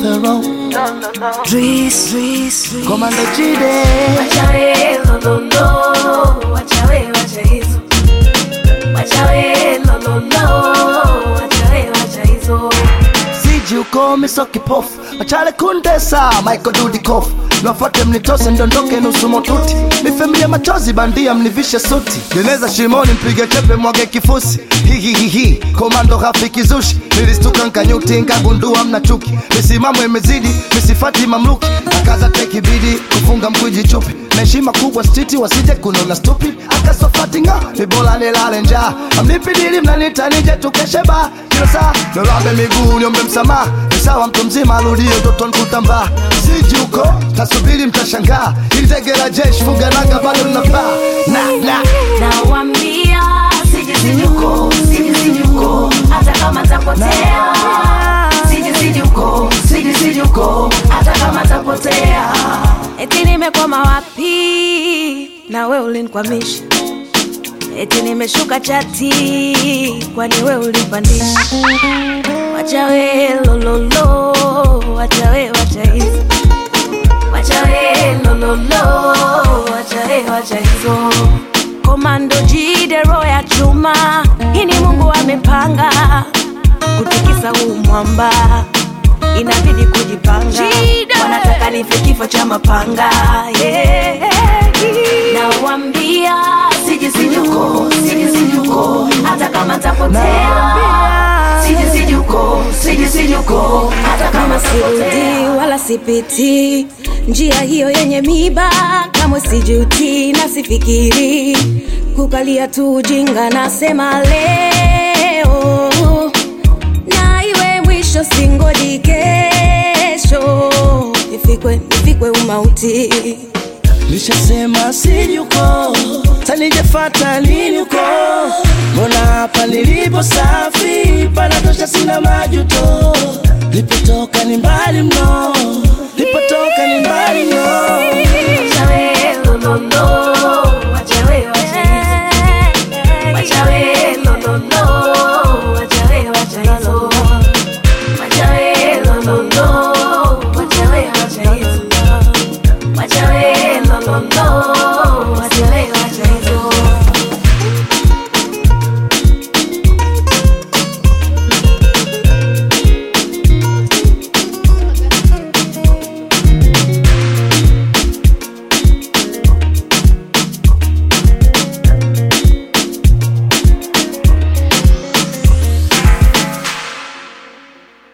Pharaoh Dris, Dris, Komando Jide Wachawe lololo, wachawe wacha hizo. Wachawe lololo, wachawe wacha hizo. Siji uko miso kipofu Machale kundesa Michael Dudikoff Niwafuate mnitose ndondoke nusu motuti Nifemilie machozi bandia mnivishe suti Geneza shimoni mpige chepe mwage kifusi Hihihihi Komando rafiki zushi Nilistuka nkanyuti nkagundua mna chuki Misimamo imezidi Misifati mamluki Akaza teki bidi Kufunga mkwiji chupi na heshima kubwa stiti wasije kunona stupid akasofati nga ni bora nilale njaa amnipidili mnanita nije tukeshe ba kila saa nirambe miguu niombe msamaha ni sawa mtu mzima arudie utoto nkutambaa siji huko tasubiri mtashangaa ili tege la jeshi fuga nanga bado linapaa na na Nawambia siji siji huko, siji siji huko, hata kama tapotea. Siji siji huko, siji siji huko, hata kama tapotea. Eti nimekwama wapi na we ulinikwamisha, eti nimeshuka chati, kwani we ulipandisha. Wacha we lololo, wacha we wacha hizo, wacha we lololo, wacha we wacha hizo. Komando jide roho ya chuma, hii ni Mungu amepanga kutikisa huu mwamba, inabidi kujipanga. Wanataka nife kifo cha mapanga yeah. Nawambia siji siji huko, siji siji huko, hata kama tapotea. Siji siji huko, siji siji huko, hata kama sirudi wala sipiti njia hiyo yenye miba, kamwe sijuti na sifikiri kukalia tu ujinga. Nasema leo na iwe mwisho, singoji kesho nifikwe, nifikwe umauti. Nishasema siji huko tanijefata lini huko mbona hapa nilipo safi panatosha sina majuto lipotoka